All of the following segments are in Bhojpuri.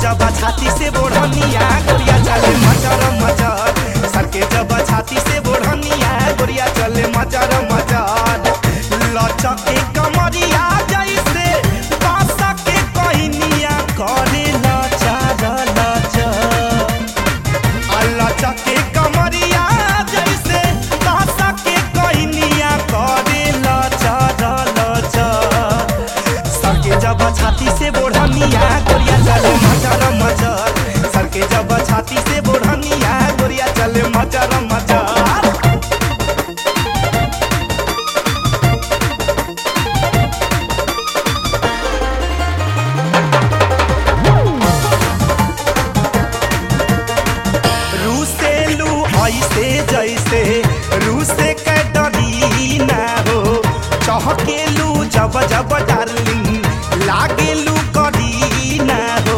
जब छाती से बोढ़निया गोरिया चले मचर मचर सर के जब छाती से बोढ़निया गोरिया चले मचर मचर लचके कमरिया जैसे बासा के कहनिया करे लचर लचर लचके कमरिया जैसे बासा के कहनिया करे लचर लचर सर के जब छाती से बोढ़निया गोरिया चले मचर मचर सर के जब छाती से बोढ़निया गोरिया चले मचर मचर रूसेलू ऐसे जैसे रूसे के डरी ना हो चहकेलू जब जब डार्लिंग लागेलू करी ना हो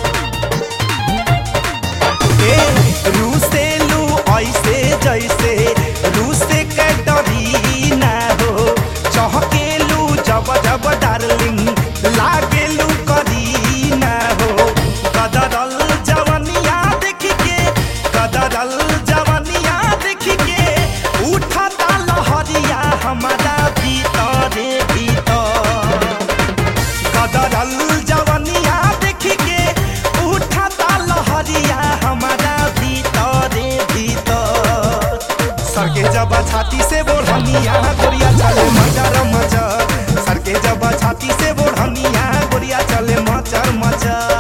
ए रूसेलू ऐसे जैसे रूसे के डरी ना हो चहकेलू जब जब डार्लिंग लागेलू करी ना हो कदरल जवनिया देख के कदरल जवनिया देख के उठता लहरिया हमारा भीतरे भीतर कदरल जवनिया देख के उठता लहरिया हमारा भीतरे भीतर सर के जब छाती से बोढ़निया गोरिया चले मचर मचर सर के जब छाती से बोढ़निया गोरिया चले मचर मचर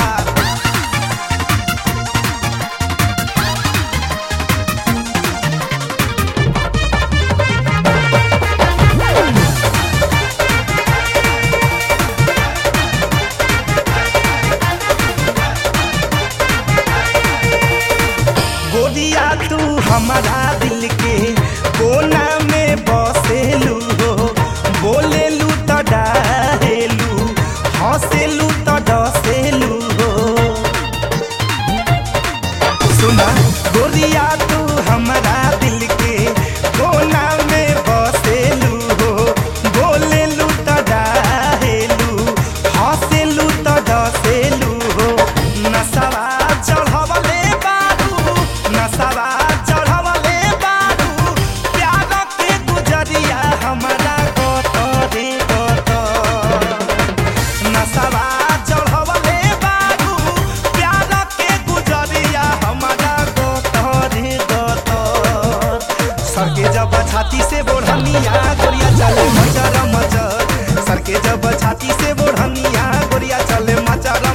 गोरिया तू हमारा दिल के कोना में बसेलू हो बोलेलू तो डाहेलू हंसेलू तो डसेलू हो सुना गोरिया तू हमारा दिल के कोना में बसेलू हो बोलेलू तो डाहेलू हंसेलू तो डसेलू हो नसवा चढ़वले बारू नसवा चढ़वले बारू प्यार के गुजरिया हमारा गोतरे गोतर नसवा चढ़वले बारू प्यार के गुजरिया हमारा गोतरे गोतर सर के जब छाती से बोढ़निया गोरिया चले मचर मचर सर के जब छाती से बोढ़निया गोरिया चले मचर